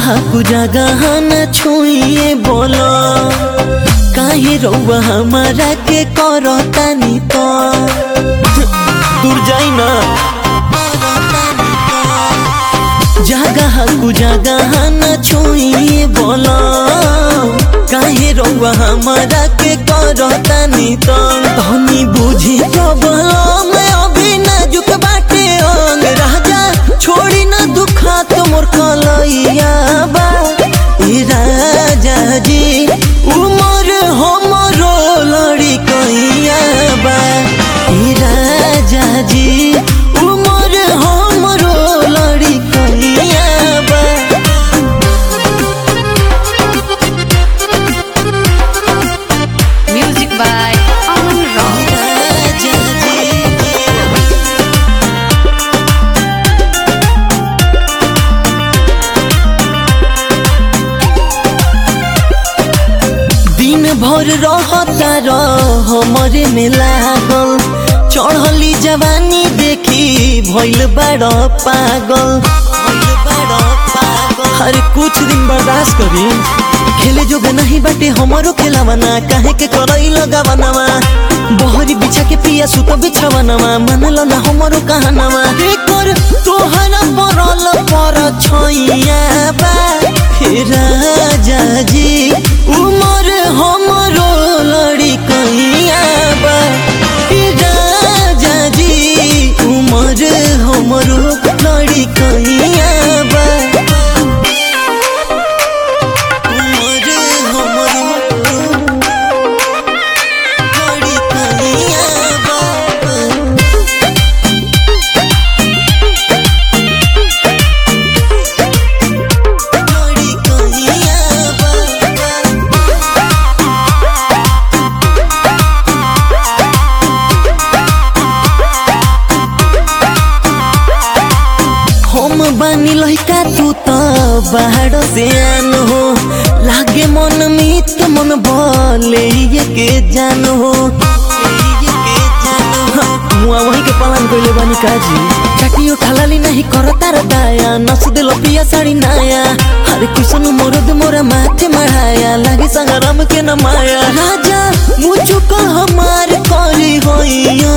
कु जगह न छुइए बोलो काहे रउआ हमारा के करतानी तो दूर जाई ना जगह कु जगह न छुइए बोलो काहे रउआ हमारा के करतानी तो तनी बुझी प्रॉब्लम अभी नाजुक बाटे अंग राजा छोड़ी ना दुखा तो मोर कलैया बा ए राजा जी उमर हमरो लड़ी कैया बा ए राजा जी उमर हमरो लड़ी कैया बा Music by Aman Rock. राजा जी दिन भर रहता रह हमरे में लागल चढ़ली जवानी देखी भइल बड़ पागल भइल बड़ पागल अरे कुछ दिन बर्दाश्त करी खेले जोग नहीं बाटे हमरो खेलावना काहे के करई लगावनावा बहरी बिछा के पिया सुतो बिछावनावा मानल ना हमरो कहानावा के कर तोहरा परल पर छैया बा हे राजा जी उमर हमरो लड़ी कैया बा हे राजा जी उमर हमरो लड़ी कैया बा उमर हमरो लड़ी कैया बा लड़ी कैया बा हम बानी लइका तू त बाहर से आन हो लागे मन मित मन भले ये के जान हो मुआ वही के पालन कइले बानी काजी चाटियो खालाली नहीं करता रे दाया नस दिल पिया साड़ी नाया हरे कृष्ण मोरद मोरा माथे मढ़ाया लागे संगराम के न माया राजा मुझको हमार करी होई